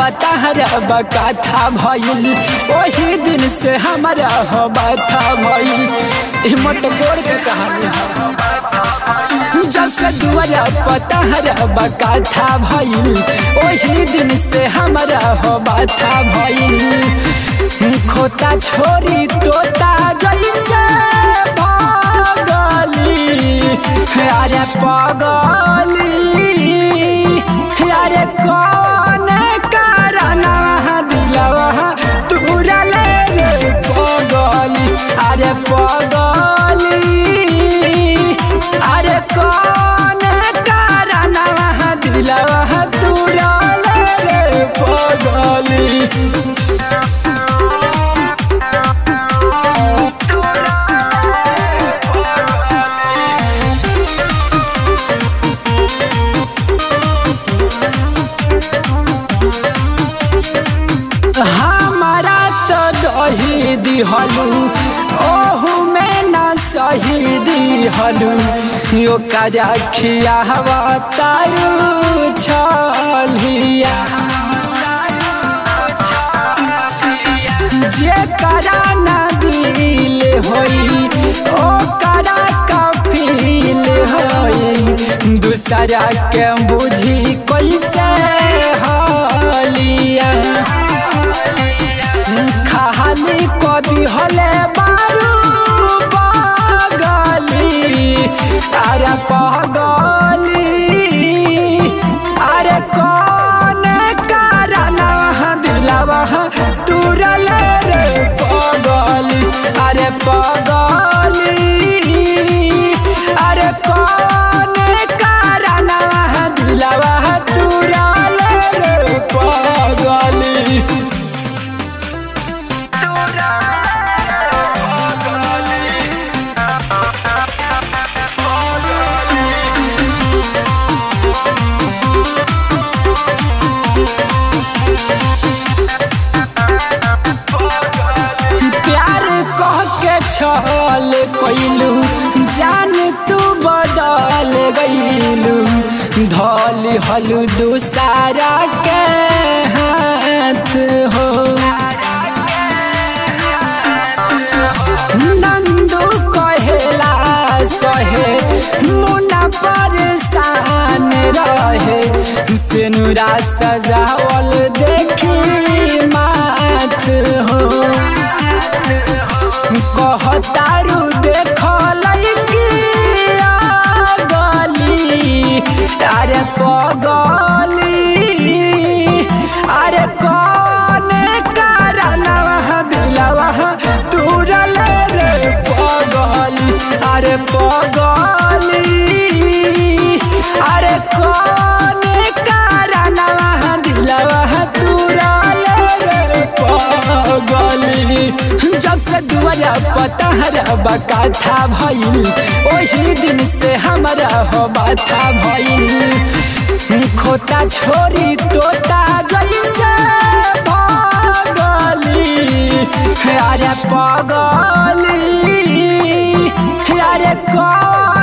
पता बकाथा भइल वही दिन से हमारा हो बाथा भइल ई मटकोर के कहानी है जब से दुआरा पता बकाथा भइल वही दिन से हमारा हो बाथा भइल खोता छोरी तोता जैसे पागली अरे पागली अरे कौन कारण दिलवा तूरा ले रे पागली अरे पागली अरे कौन कारण दिलवा तूरा ले रे पागली हमारा तो दही दिहलू ओहू में न सही दिहलू यो कजा खियावा तारू छलिया जे करा न दिल होई ओ करा कफील होई दूसरा के बुझी कैसे हलिया खाली कदी हले बारू पागली अरे पागली अरे कौन कारण दिलवा तुरल रे पागली अरे पागली अरे कौन कारण दिलवा तुरल रे पागली प्यार कह के छल कैलू जान तू बदल गईलू धल हलू दूसरा के हाथ हो नंदू कहेला सहे मुना परेशान रहे सिनुरा सजावल देखी मात हो कहतारू देखल गली अरे पगली अरे कौन कारण दिलवा तुरल रे पगली अरे पगली अरे कौन कारण दिलवा तुरल रे पगली जब से दुआरा पता बकाथा भइल वही दिन से हमारा हो बाथा भइल खोता छोरी तोता जैसे पागली अरे पागली अरे कौन